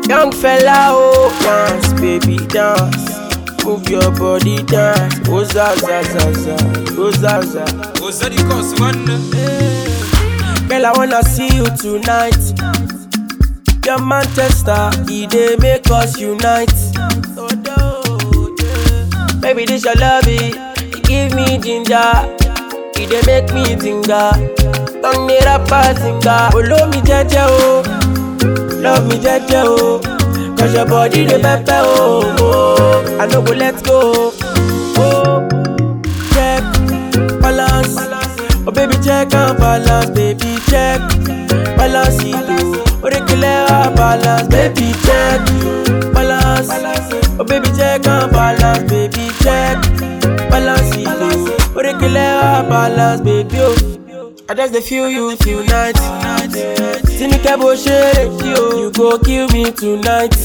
Young fella, oh, dance, baby, dance. Move your body, dance. Oh, za, za, za, za. Oh, za, za. Ozadi cause one. Girl, I wanna see you tonight. Your Manchester, he dey make us unite. Baby, this your love it. You give me ginger. He dey make me tinga. Tongue me rapper singer. Follow me jeje oh. Love me jeje oh. Cause your body dey pepper oh. oh. I no go let go. Oh. Check, balance. Oh baby check and balance, baby check. Balance it oh. Orekele balance, baby check. Balance. Oh baby check and balance, baby check. Balance it oh. Orekele balance, baby oh. I just dey feel you tonight. Tinike bó ṣe lè ṣí o, you go kill me tonight.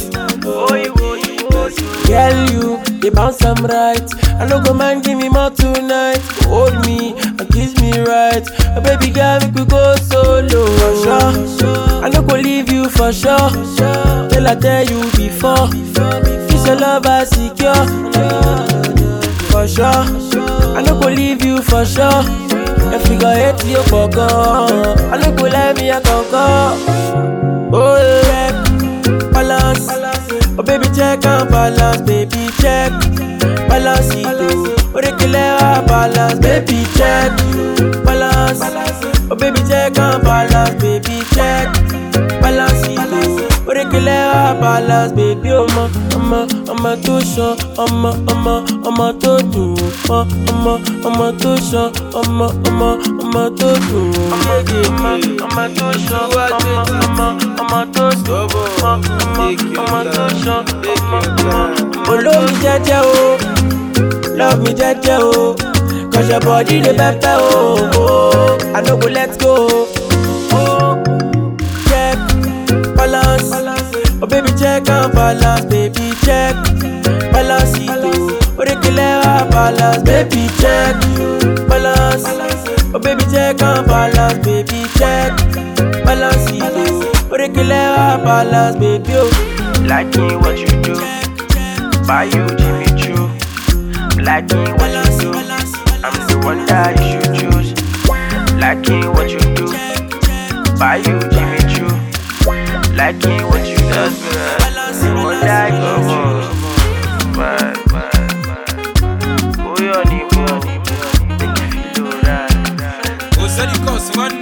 Girl, you dey bounce am right. I no go mind, give me more tonight. Hold me and kiss me right. Oh, baby girl, make we go solo. For sure, I no go leave you for sure. Till I tell you before, this your love I secure. For sure, I no go leave you for sure. If you go hate you for gone, I no go let me a conquer. Oh, check, balance. Oh, baby, check and balance, baby, check. Balance it, oh. Orekele balance, baby, check. Balance. Oh, baby, check and balance, baby, check. Balance it, oh. Orekele balance, baby, ọmọ, ọmọ, ọmọ tó ṣan, ọmọ, ọmọ, ọmọ tó dùn, ọmọ, ọmọ, ọmọ tó ṣan, ọmọ, ọmọ, ọmọ tó dùn, ọmọ, ọmọ, ọmọ tó ṣan, ọmọ, ọmọ, ọmọ tó dùn, ọmọ, ọmọ, ọmọ tó ṣan, ọmọ, ọmọ. Olómi jẹ́jẹ́ o, love me jẹ́jẹ́ o, cause your body dey pepper o, oh, I no go let go. Oh, check, balance. Oh baby check and balance, baby check. Balance it oh. Orekele balance, baby check. Balance. Oh baby check and balance, baby check. Balance it oh. Orekele balance, baby oh. Liking what you do, buy you Jimmy Choo. Liking what you do, I'm the one that you should choose. Liking what you do, buy you Jimmy Choo. Liking what you do, the one that you choose. Bye, bye, bye. Oh, your name, oh, make you feel alright. Ozadi cause one.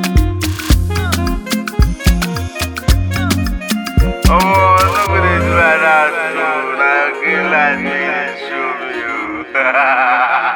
Oh, look at this right now, too. Now, good life, nigga, show me you.